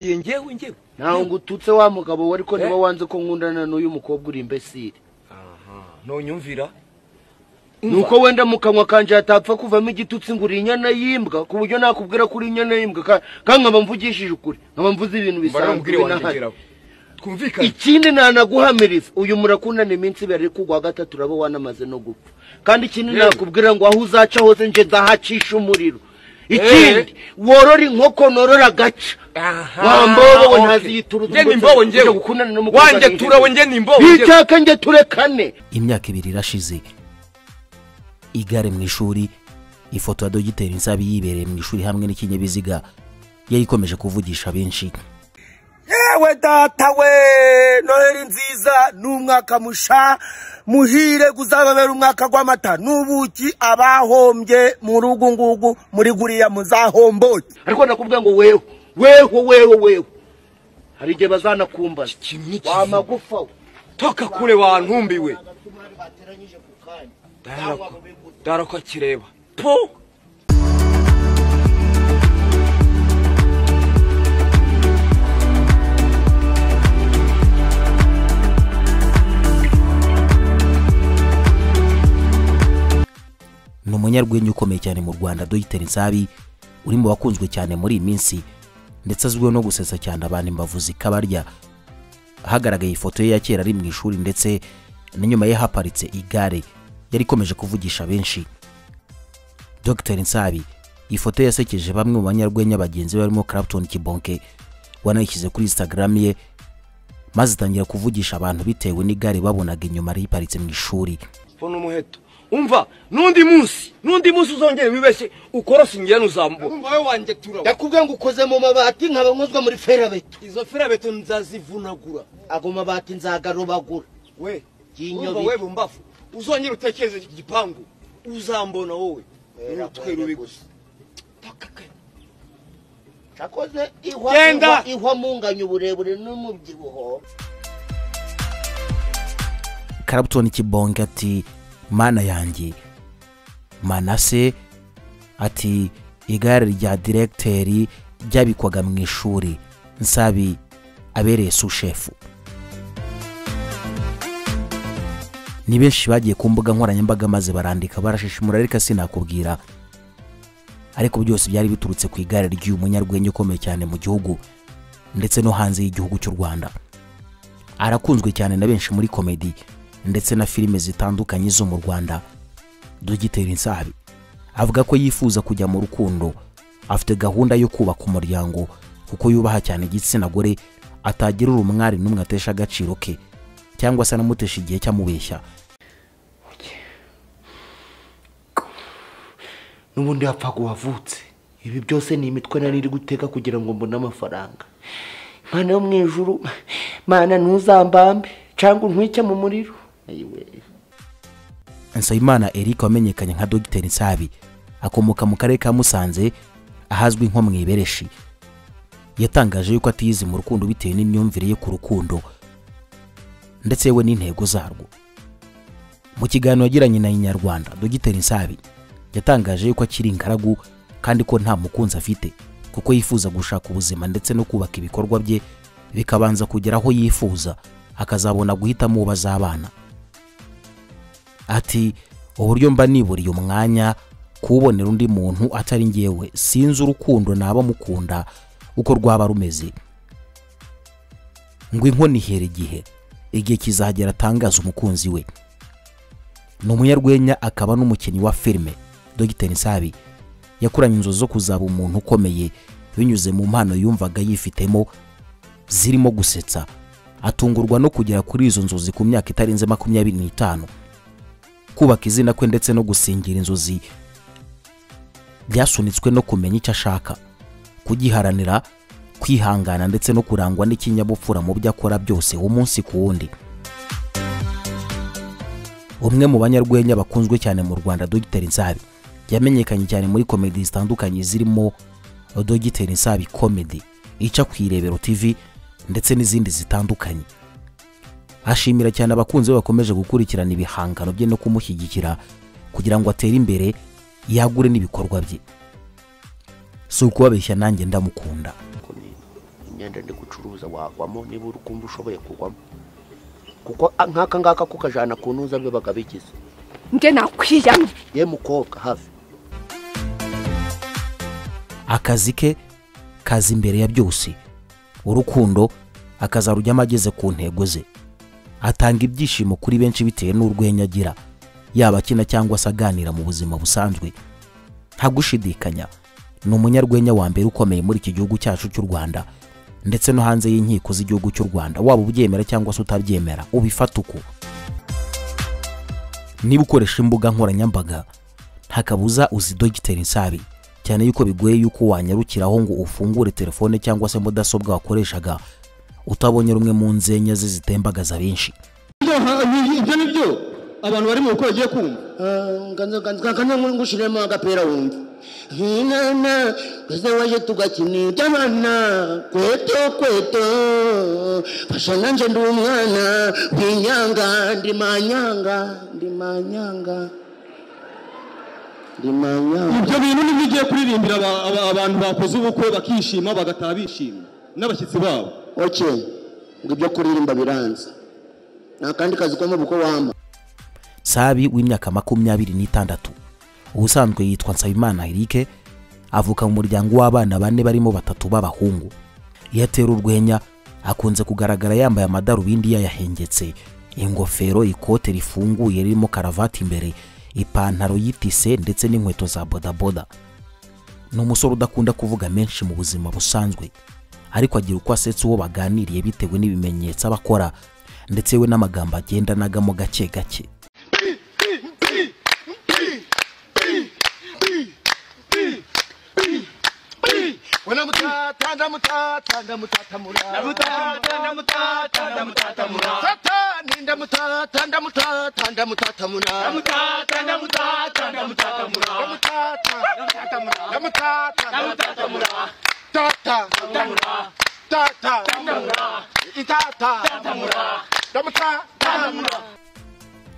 iye ngewe ngewe ntawe ngo ututse wa mugabo we ariko Eh? niba wanze ko nkundana n'uyu mukobwa uri imbesire nonyumvira ni uko wenda mu kanwa kanje hatapfa kuvamo igitutsi ngo uri inyana y'imbwa ku buryo nakubwira ko uri inyana y'imbwa ka- kandi nkaba mvugishije ukuri nkaba mvuze ibintu bisanzwe mbaramubwire binahari wanyegeraho twumvikane ikindi nanaguhamiriza uyu murakundana iminsi ibiri ariko uwa gatatu uraba wanamaze no gupfa kandi ikindi Yewe. nakubwira ngo aho uzaca hose nje ndahacisha umuriro Eh. ikindi worora inkoko norora agaca Aha, wa mbobo we okay. ntaziyitura urugo Njye ni mbobo njyewe. ujya gukundana n'umukobwa Wanjye wiwe. turawe, njye ni mbobo njyewe. Bitaka njye turekane imyaka ibiri irashize igare mu ishuri ifoto ya dogiteri nsabi yibereye mu ishuri hamwe n'ikinyabiziga yari ikomeje kuvugisha benshi yewe data we noheli nziza ni umwaka musha muhire uzababera umwaka w'amata n'ubuki abahombye mu rugo ngugu muri guriya muzahomboke ariko nakubwira ngo wewe weho weho weho hari igihe bazanakumbaza Iki ni iki? wa magufa we toka kure wantumbiwe darako darako akireba po ni umunyarwenya ukomeye cyane mu rwanda dogiteri nsabi uri mu bakunzwe cyane muri iyi minsi ndetse azwiho no gusetsa cyane abantu imbavu zikabarya hagaragaye ifoto ye ya kera ari mu ishuri ndetse na nyuma ye haparitse igare yari ikomeje kuvugisha benshi Dr Nsabi ifoto ye yasekeje bamwe mu banyarwenya bagenzi be barimo Clapton Kibonke wanayishyize kuri Instagram ye maze itangira kuvugisha abantu bitewe n'igare babonaga inyuma riparitse mu ishuri mbona umuheto umva n'undi munsi n'undi munsi uzongera wibeshye ukorosa ingirane uzambuka umva we wanjye turawe ndakubwira ngo ukoze mu mabati nkaba nkozwa muri ferabeto izo ferabeto nzazivunagura ago mabati nzagarobagura we Kinyo umva bi- we bumbafu uzongera utekereze iki gipangu uzambona wowe n'utwe rubi gusa Taka kare. cyakoze ihwa Genda! ihwa- ihwa munganya uburebure n'umubyibuho Clapton Kibonke ati mana yanjye manase ati igare rya diregiteri ryabikwaga mu ishuri nsabi abereye sushefu ni benshi bagiye ku mbuga nkoranyambaga maze barandika barashishimura ariko sinakubwira ariko byose byari biturutse ku igare ry'uyu munyarwenya ukomeye cyane mu gihugu ndetse no hanze y'igihugu cy'u rwanda arakunzwe cyane na benshi muri komedi ndetse na filime zitandukanye zo mu rwanda dogiteri nsabi avuga ko yifuza kujya mu rukundo afite gahunda yo kubaka umuryango kuko yubaha cyane igitsina gore atagira umwari n'umwe atesha agaciro ke cyangwa se anamutesha igihe cyamubeshya n'ubundi hapfaga uwavutse ibi byose ni imitwe nari iri guteka kugira ngo mbone amafaranga mana yo mu ijuru mana ntuzambambe cyangwa untwike mu muriro ayiwe nsabimana eric wamenyekanye nka dogiteri nsabi akomoka mu karere ka musanze ahazwi nko mu ibereshi yatangaje yuko atiyizi mu rukundo bitewe n'imyumvire ye ku rukundo ndetse we n'intego zarwo mu kiganiro yagiranye na inyarwanda dogiteri nsabi yatangaje yuko akiri ingaragu kandi ko nta mukunzi afite kuko yifuza gushaka ubuzima ndetse no kubaka ibikorwa bye bikabanza kugera aho yifuza akazabona guhitamo uwo bazabana ati uburyo mba niburiye umwanya kuwubonera undi muntu atari ngewe sinzi urukundo naba mukunda uko rwaba rumeze ngo inkoni ihera igihe igihe kizagera atangaza umukunzi we ni umunyarwenya akaba n'umukinnyi wa filime Dr Nsabi yakuranye inzozi zo kuzaba umuntu ukomeye binyuze mu mpano yumvaga yifitemo zirimo gusetsa atungurwa no kugera kuri izo nzozi ku myaka itarenze makumyabiri n'itanu kubaka izina kwe ndetse no gusingira inzozi byasunitswe no kumenya icyo ashaka kugiharanira kwihangana ndetse no kurangwa n'ikinyabupfura mu byo akora byose umunsi ku wundi umwe mu banyarwenya bakunzwe cyane mu rwanda dogiteri nsabi yamenyekanye cyane muri komedi zitandukanye zirimo dogiteri nsabi komedi ica ku irebero tv ndetse n'izindi zitandukanye ashimira cyane abakunzi be bakomeje gukurikirana ibihangano bye no kumushyigikira kugira ngo atere imbere yagure n'ibikorwa bye si ukubabeshya nanjye ndamukunda imyenda ndi gucuruza wagwamo niba uri kumva ushoboye kugwamo kuko a- nk'aka ngaka kukajana ku ntuza bibaga bigize nge nakwiyamye ye mukobwa hafi akazi ke kaza imbere ya byose urukundo akazarujyamo ageze ku ntego ze atanga ibyishimo kuri benshi bitewe n'urwenya agira yaba akina cyangwa se aganira mu buzima busanzwe nta gushidikanya ni umunyarwenya wa mbere ukomeye muri iki gihugu cyacu cy'u rwanda ndetse no hanze y'inkiko z'igihugu cy'u rwanda waba ubyemera cyangwa se utabyemera ubifata uko niba ukoresha imbuga nkoranyambaga nta kabuza uzi dogiteri nsabi cyane yuko bigoye yuko wanyarukiraho ngo ufungure telefone cyangwa se mudasobwa wakoreshaga utabonye rumwe mu nzenya ze zitembagaza benshi ibyo ni byo abantu bari mu rugo bagiye kumva nkanze ngushiremo agapera wumva hinana twese waje tugakina iby'abana kweto kweto fasha nanjye ndi umwana ndi inyanga ndi manyanga ndi manyanga ndi manyanga ibyo bintu nibyo ugiye kuririmbira aba- aba- abantu bakoze ubukwe bakishima bagataha bishimye n'abashyitsi babo oke ngo ibyo kuririmba biranze nta kandi kazi ko mu bukwe wamba sabi w'imyaka makumyabiri n'itandatu ubusanzwe yitwa nsabimana eric avuka mu muryango w'abana bane barimo batatu b'abahungu iyo atera urwenya akunze kugaragara yambaye amadarubindi yayahengetse ingofero ikote rifunguye ririmo karavati imbere ipantaro y'itise ndetse n'inkweto za bodaboda ni umusore udakunda kuvuga menshi mu buzima busanzwe ariko agira uko asetsa uwo baganiriye bitewe n'ibimenyetso aba akora ndetse we n'amagambo agenda nagamo gake gake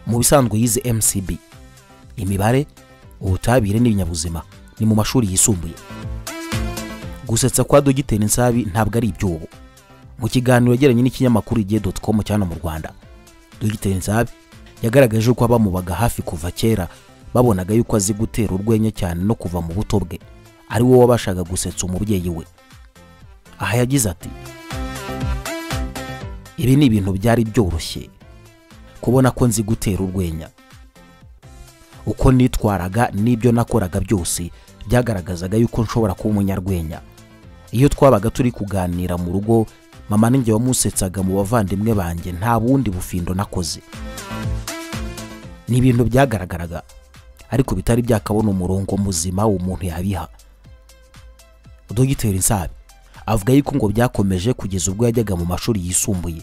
mu bisanzwe yize mcb imibare ubutabire n'ibinyabuzima ni mu mashuri yisumbuye gusetsa kwa dogiteri nsabi ntabwo ari iby'ubu mu kiganiro yagiranye n'ikinyamakuru igihe doti komu cyane mu rwanda dogiteri nsabi yagaragaje ko abamubaga hafi kuva kera babonaga yuko azi gutera urwenya cyane no kuva mu buto bwe ari we wabashaga gusetsa umubyeyi we aha yagize ati ibi ni ibintu byari byoroshye kubona ko nzi gutera urwenya uko nitwaraga n'ibyo nakoraga byose byagaragazaga yuko nshobora kuba umunyarwenya iyo twabaga turi kuganira mu rugo mama ninjye wamusetsaga mu bavandimwe banjye nta bundi bufindo nakoze ni ibintu byagaragaraga ariko bitari byakabona umurongo muzima umuntu yabiha dogiteri nsabi avuga yuko ngo byakomeje kugeza ubwo yajyaga mu mashuri yisumbuye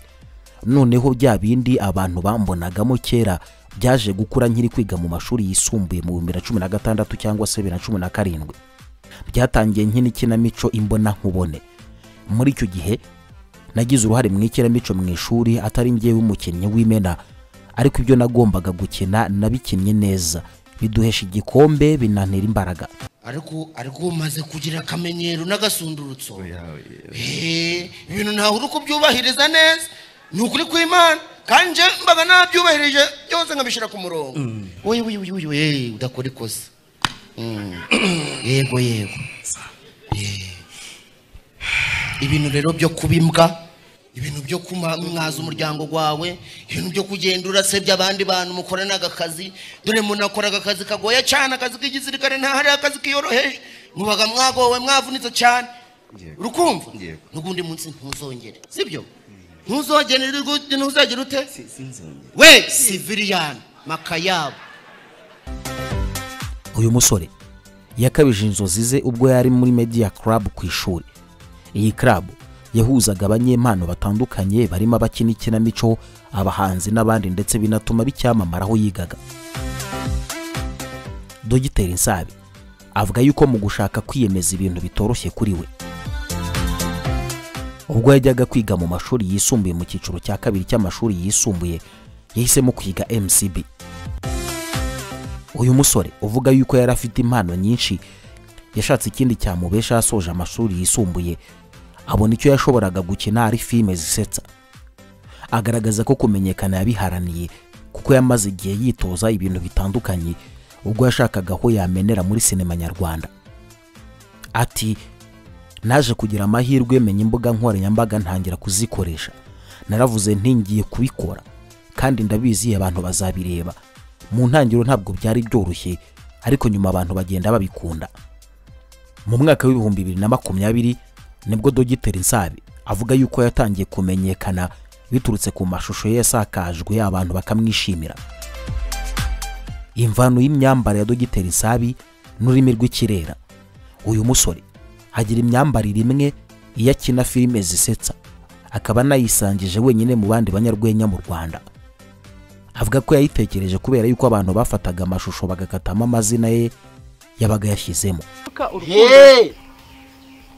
noneho bya bindi abantu bambonagamo kera byaje gukura nkiri kwiga mu mashuri yisumbuye mu bibiri na cumi na gatandatu cyangwa se bibiri na cumi na karindwi byatangiye nk'inikinamico imbona nkubone muri icyo gihe nagize uruhare mu ikinamico mu ishuri atari njyewe umukinnyi w'imena ariko ibyo nagombaga gukina nabikinnye neza biduhesha igikombe binantera imbaraga ariko ariko umaze kugira akamenyero n'agasunsurutso ibintu ntawe uri kubyubahiriza neza ni ukuri kw'imana kandi nje mbaga nabyubahirije byose nkabishyira ku murongo wowe wowe wowe wowe udakora ikosa Mm. yego yego Eh. ibintu rero byo kuba imbwa ibintu byo kumwaza umuryango wawe ibintu byo kugenda urasebya abandi bantu mukoranaga akazi dore munakoraga akazi kagoye cyane akazi k'igisirikare nta hari akazi kiyoroheje mubaga mwagowe mwavunitse cyane urukumva n'ubundi munsi ntuzongere sibyo ntuzongere rwose ntuzongere ute we siviriyani makayabo uyu musore yakabije inzozi ze ubwo yari muri media club ku ishuri iyi club yahuzaga abanyempano batandukanye barimo abakina ikinamico abahanzi n'abandi ndetse binatuma bicyamamara aho yigaga dogiteri nsabi avuga yuko mu gushaka kwiyemeza ibintu bitoroshye kuri we ubwo yajyaga kwiga mu mashuri yisumbuye mu cyiciro cya kabiri cy'amashuri yisumbuye yahisemo kwiga mcb uyu musore uvuga yuko yari afite impano nyinshi yashatse ikindi cyamubesha yasoje amashuri yisumbuye abona icyo yashoboraga gukina ari filime zisetsa agaragaza ko kumenyekana yabiharaniye kuko yamaze igihe yitoza ibintu bitandukanye ubwo yashakaga aho yamenera muri sinema nyarwanda ati naje kugira amahirwe menya imbuga nkoranyambaga ntangira kuzikoresha naravuze ntingiye kubikora kandi ndabizi abantu bazabireba mu ntangiriro ntabwo byari byoroshye ariko nyuma abantu bagenda babikunda mu mwaka w'ibihumbi bibiri na makumyabiri nibwo dogiteri nsabe avuga yuko yatangiye kumenyekana biturutse ku mashusho ye yasakajwe abantu bakamwishimira imvano y'imyambaro ya dogiteri nsabi n'ururimi rw'ikirera uyu musore agira imyambarire imwe iyo akina filime zisetsa akaba anayisangije wenyine mu bandi banyarwenya mu rwanda avuga ko yayitekereje kubera yuko abantu bafataga amashusho bagakatamo amazina ye yabaga yashyizemo yeee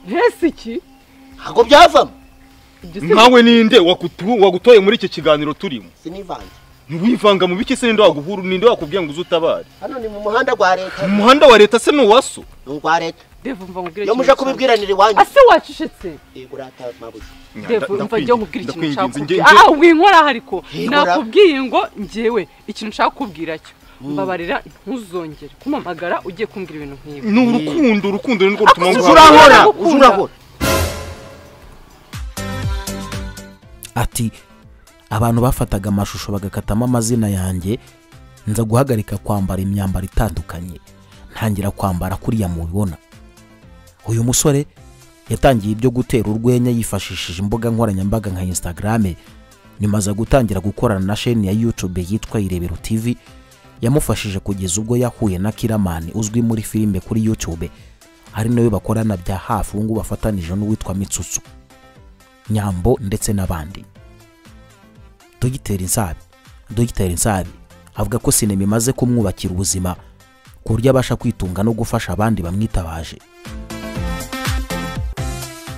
mbese iki ntabwo byavamo ibyo si nkawe ninde wakutu- wagutoye muri iki kiganiro turimo sinivanze ntiwivanga mu biki se ninde waguhuru ninde wakubwiye ngo uze utabare hano ni mu muhanda rwa leta mu muhanda wa leta se ni uwaso ni uwa leta devu mva iyo nkubwire ikintu muje ushaka. kubibwiranira iwanyu ase wacecetse yego urataha mabuja devu mva njye nkubwire ikintu nshaka kubwira nge aha winkora hari ko Nkora. nakubwiye ngo ngewe ikintu nshaka kubwira cyo mbabarira ntuzongere kumamagara ugiye kumbwira ibintu nk'ibi ni urukundo urukundo ni rwo rutuma Akoze nguhara. urankora, uje urahora ati abantu bafataga amashusho bagakatamo amazina yanjye nza guhagarika kwambara imyambaro itandukanye ntangira kwambara kuriya mubibona uyu musore yatangiye ibyo gutera urwenya yifashishije imbuga nkoranyambaga nka instagram nyuma aza gutangira gukorana na sheni ya youtube yitwa irebero tv yamufashije kugeza ubwo yahuye na kiramani uzwi muri filime kuri youtube ari nawe bakorana bya hafi ubu ngubu bafatanije n'uwitwa mitsutsu nyambo ndetse n'abandi dogiteri nsabi dogiteri nsabi avuga ko sinema imaze kumwubakira ubuzima ku buryo abasha kwitunga no gufasha abandi bamwitabaje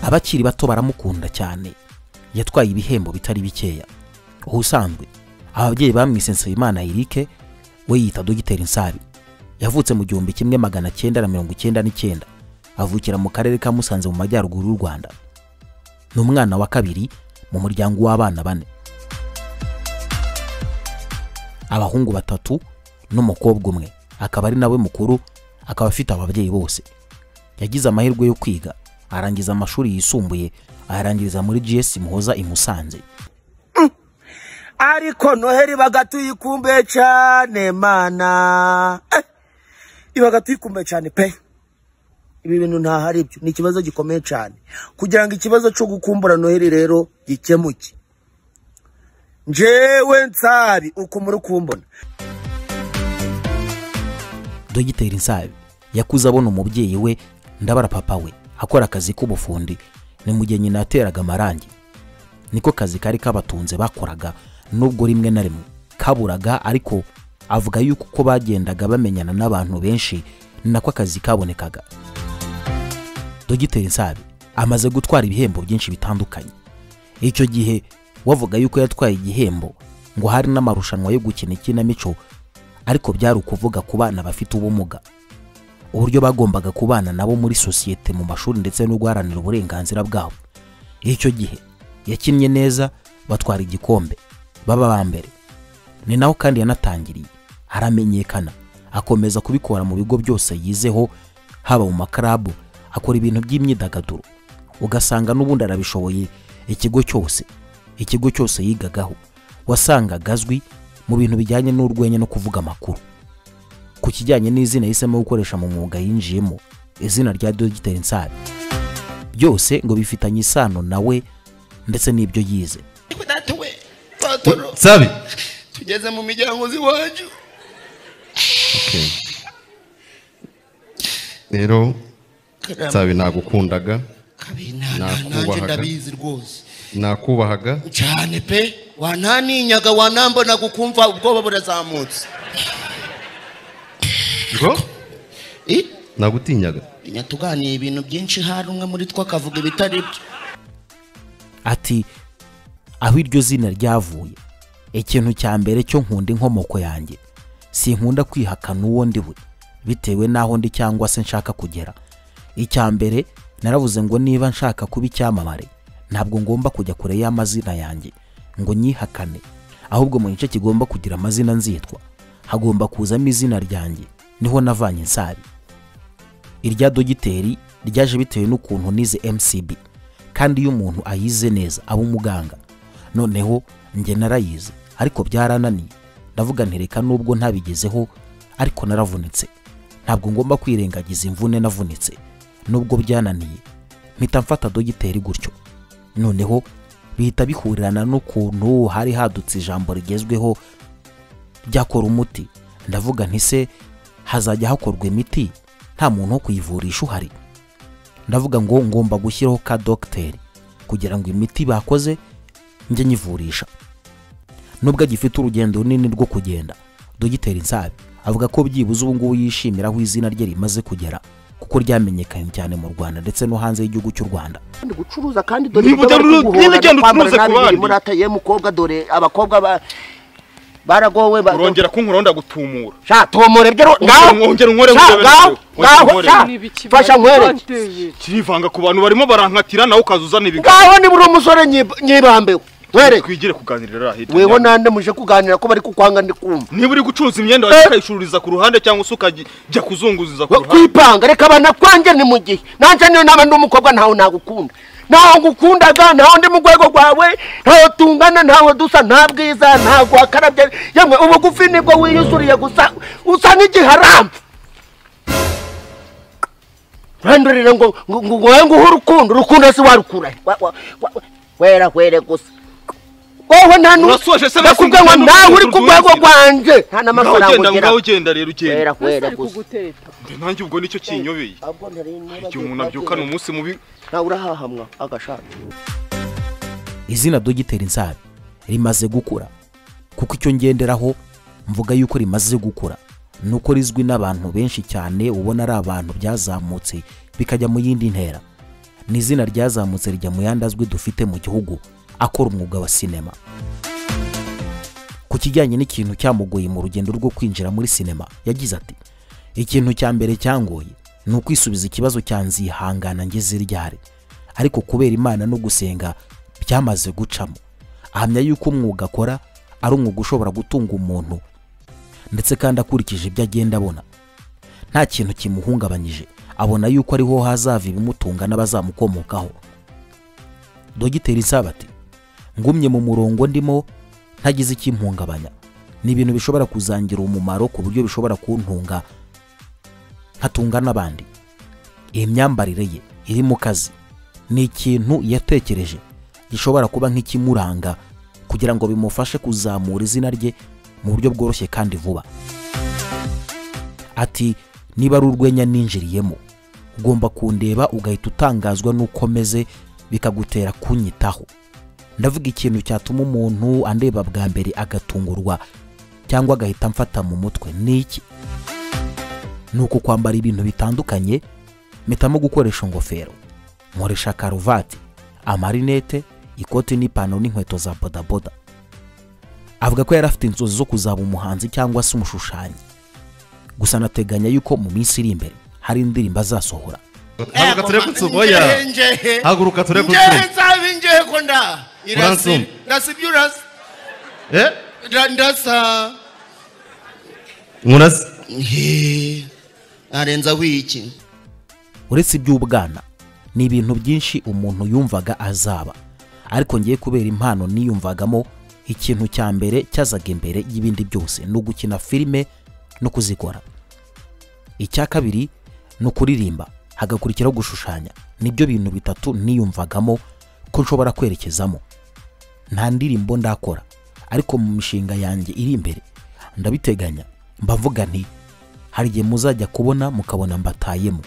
abakiri bato baramukunda cyane yatwaye ibihembo bitari bikeya ubusanzwe ababyeyi bamwise nsabimana erike we yita dogiteri nsabi yavutse mu gihumbi kimwe magana cyenda na mirongo icyenda n'icyenda avukira mu karere ka musanze mu majyaruguru y'u rwanda ni umwana wa kabiri mu muryango w'abana bane abahungu batatu n'umukobwa umwe akaba ari nawe mukuru akaba afite ababyeyi bose yagize amahirwe yo kwiga arangiza amashuri yisumbuye ayarangiriza muri gs muhoza i musanze ariko noheli ibaga tuyikumbuye cyane mana Eh, ibaga tuyikumbuye cyane pe ibi bintu ntaho ari byo ni ikibazo gikomeye cyane kugira ngo ikibazo cyo gukumbura noheli rero gikemuke njyewe nsabi uko muri kumbona dogiteri nsabi yakuze abona umubyeyi we ndabara papa we akora akazi k'ubufundi ni mu gihe nyina yateraga amarangi niko kazi kari kabatunze bakoraga nubwo rimwe na rimwe kaburaga ariko avuga yuko uko bagendaga bamenyana n'abantu benshi ni nako akazi kabonekaga dogiteri nsabi amaze gutwara ibihembo byinshi bitandukanye icyo gihe wavuga yuko yatwaye igihembo ngo hari n'amarushanwa yo gukina ikinamico ariko byari ukuvuga ku bana bafite ubumuga uburyo bagombaga kubana nabo muri sosiyete mu mashuri ndetse no guharanira uburenganzira bwabo icyo gihe yakinnye neza batwara igikombe baba ba mbere ni naho kandi yanatangiriye aramenyekana akomeza kubikora mu bigo byose yizeho haba mu makarabu akora ibintu by'imyidagaduro ugasanga n'ubundi arabishoboye ikigo cyose ikigo cyose yigagaho wasangaga azwi mu bintu bijyanye n'urwenya no kuvuga amakuru ku kijyanye n'izina yahisemo gukoresha mu mwuga yinjiyemo izina rya dogiteri nsabi byose ngo bifitanye isano nawe ndetse n'ibyo yize Ariko data we patoro sabi tugeze mu miryango z'iwacu rero sabi nagukundaga kabi na- na- nanjye Nakubahaga. ndabizi rwose nakubahaga cyane pe wananinyaga wanambona gukumva ubwoba burazamutse ngo Eh, nagutinyaga inya tuganiye ibintu byinshi hari umwe muri two akavuga ibitari byo ati aho iryo zina ryavuye ikintu cya mbere cyo nkunda inkomoko yanjye sinkunda kwihakana uwo ndi we bitewe n'aho ndi cyangwa se nshaka kugera icya mbere naravuze ngo niba nshaka kuba icyamamare ntabwo ngomba kujya kure y'amazina yanjye ngo nyihakane ahubwo mu gice kigomba kugira amazina nzitwa hagomba kuzamo izina ryanjye niho navanye insari irya dogiteri ryaje bitewe n'ukuntu nize mcb kandi iyo umuntu ayize neza aba umuganga noneho njye narayize ariko byarananiye ndavuga nti reka nubwo ntabigezeho ariko naravunitse ntabwo ngomba kwirengagiza imvune navunitse nubwo byananiye mpita mfata dogiteri gutyo noneho bihita bihurirana n'ukuntu hari hadutse ijambo rigezweho ryakora umuti ndavuga nti se hazajya hakorwa imiti nta muntu wo kuyivurisha uhari ndavuga ngo ngomba gushyiraho ka dogiteri kugira ngo imiti bakoze njye nyivurisha nubwo agifite urugendo runini rwo kugenda dogiteri nsabi avuga ko byibuze ubu ngubu yishimira aho izina rye rimaze kugera kuko ryamenyekanye cyane mu rwanda ndetse no hanze y'igihugu cy'u rwanda kandi gucuruza kandi dore Niba ibyo bari udacuruza, kuguhora niba ugenda kwambara ucuruza ku nabi biri bandi. muri ataye mukobwa dore abakobwa ba baragowe ba urongera kunkura wenda gutumura sha tomore byo ro- Ongera- ngaho ongera unkorere sha, urebere ngaho ibyo. ngaho Ongera sha Niba ikibari fasha nkwereke cyateye. kirivanga ku bantu barimo barankatira nawe ukaza uzana ibiganiro ngaho ni buri umusore nyib- nyibambewe nkwereke twigire kuganirira ririya hirya weho nyabyo. nande muje kuganira ko bari kukwanga ndi kumva niba uri gucuruza imyenda wajya ukayicururiza ku ruhande cyangwa se ukajya kuzunguriza ku We- ruhande kwipanga reka abana kwanjye ni mu gihe nanjye niyo naba ndi umukobwa ntawe nagukunda ntaho ngukundaga ntaho ndi mu rwego rwawe ntaho tungana ntaho dusa nta bwiza ntago wakarabye yemwe ubugufi nibwo wiyusuriye gusa usa n'igiharambe urandurira ngo ngo ngo wowe nguhe urukundo urukundo si warukura he. Wa- wa- wa- wa- wera were gusa wowe nta n'u- Urasoje se, ndakubwiye ngo nasi nawe uri ku udutunze. rwego rwanjye nta ngaho n'amafaranga ugenda ugera ngaho ugenda rero ugenda wera wera Ese gusa kuguteta nanjye ubwo nicyo kinyobeye ahubwo ntari niba igihe umuntu abyukana umunsi mubi ntawe urahahamwa agashaka izina dogiteri nsabi rimaze gukura kuko icyo ngenderaho mvuga yuko rimaze gukura ni uko rizwi n'abantu benshi cyane ubona ari abantu byazamutse bikajya mu yindi ntera ni izina ryazamutse rijya mu yandi azwi dufite mu gihugu akora umwuga wa sinema ku kijyanye n'ikintu cyamugoye mu rugendo rwo kwinjira muri sinema yagize ati ikintu cya mbere cyangoye ni ukwisubiza ikibazo cya nzihangana ngeze ryari ariko kubera imana no gusenga byamaze gucamo ahamya yuko umwuga akora ari umwuga ushobora gutunga umuntu ndetse kandi akurikije ibyo agenda abona nta kintu kimuhungabanyije abona yuko ariho hazava ibimutunga n'abazamukomokaho dogiteri nsabati ngumye mu murongo ndimo ntagize ikimpungabanya ni ibintu bishobora kuzangira umumaro ku buryo bishobora kuntunga nkatunga n'abandi iyi myambarire ye iri mu kazi ni ikintu yatekereje gishobora kuba nk'ikimuranga kugira ngo bimufashe kuzamura izina rye mu buryo bworoshye kandi vuba ati niba ari urwenya ninjiriyemo ugomba kundeba ugahita utangazwa n'uko meze bikagutera kunyitaho ndavuga ikintu cyatuma umuntu andeba bwa mbere agatungurwa cyangwa agahita amfata mu mutwe ni iki ni uku kwambara ibintu bitandukanye mpitamo gukoresha ingofero nkoresha karuvati amarinete ikoti n'ipantaro n'inkweto za bodaboda avuga ko yari afite inzozi zo kuzaba umuhanzi cyangwa se umushushanyi gusa anateganya yuko mu minsi iri imbere hari indirimbo azasohora Haguruka turebe ku nzu, oya. njehe Haguruka turebe ku nzu. njehe nsabe njehe ko nda Uransuma. irasi ndasibye urasi Eh? Nda- ndasa Murasi. Nhe, arenza wiki uretse iby'ubwana ni ibintu byinshi umuntu yumvaga azaba ariko ngiye kubera impano niyumvagamo ikintu cya mbere cyazaga imbere y'ibindi byose ni ugukina filime no kuzikora icya kabiri ni ukuririmba hagakurikiraho gushushanya nibyo bintu bitatu niyumvagamo ko nshobora kwerekezamo nta ndirimbo ndakora ariko mu mishinga yanjye iri imbere ndabiteganya mba mvuga nti hari igihe muzajya kubona mukabona mbatayemo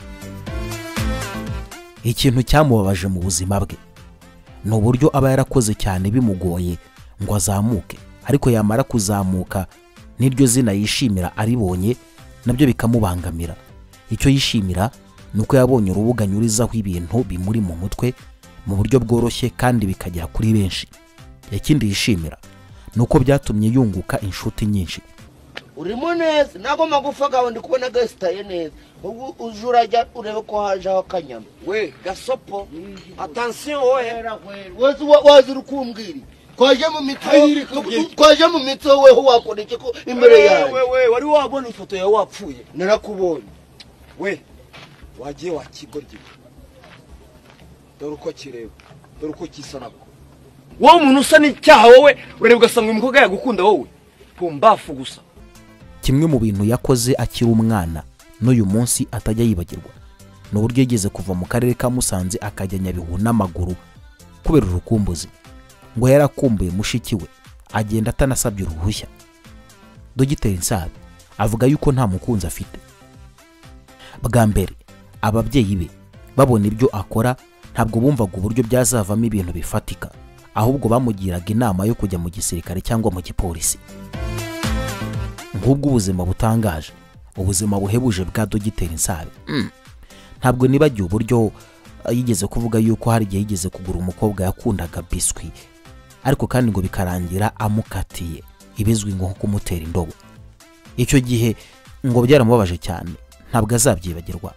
ikintu cyamubabaje mu buzima bwe ni uburyo aba yarakoze cyane bimugoye ngo azamuke ariko yamara kuzamuka n'iryo zina yishimira aribonye nabyo bikamubangamira icyo yishimira ni uko yabonye urubuga anyurizaho ibintu bimuri mu mutwe mu buryo bworoshye kandi bikagera kuri benshi ikindi yishimira ni uko byatumye yunguka inshuti nyinshi urimo neza ntago magufa gawe ndi kubona gasitaye neza ubu uje urajya urebe ko hajeho akanyama we gasopo atansiyo wowe wazi wa- wazi uri kumbwira twaje mu Ayiri mitsi kubye. twaje mu mitsi wowe ho wakora iki ko imbere yawe we wari wabona ifoto yawe wapfuye narakubonye we wagiye wa kigoryi dore uko kireba dore uko kisa nako wowe umuntu usa n'icyaha wowe ureba ugasanga uyu mukobwa yagukunda wowe pumbafu gusa kimwe mu bintu yakoze akiri umwana n'uyu munsi atajya yibagirwa ni uburyo yigeze kuva mu karere ka musanze akajya nyabihu n'amaguru kubera urukumbuzi ngo yarakumbuye mushiki we agenda atanasabye uruhushya dogiteri nsabe avuga yuko nta mukunzi afite bwa mbere ababyeyi be babona ibyo akora ntabwo bumvaga uburyo byazavamo ibintu bifatika ahubwo bamugiraga inama yo kujya mu gisirikare cyangwa mu gipolisi nk'ubwo ubuzima butangaje ubuzima buhebuje bwa dogiteri nsabe Mm. ntabwo nibagiwe uburyo eh, yigeze kuvuga yuko hari igihe yigeze kugura umukobwa yakundaga biswi ariko kandi ngo bikarangira amukatiye ibizwi nko kumutera indobo icyo gihe ngo byaramubabaje cyane ntabwo azabyibagirwa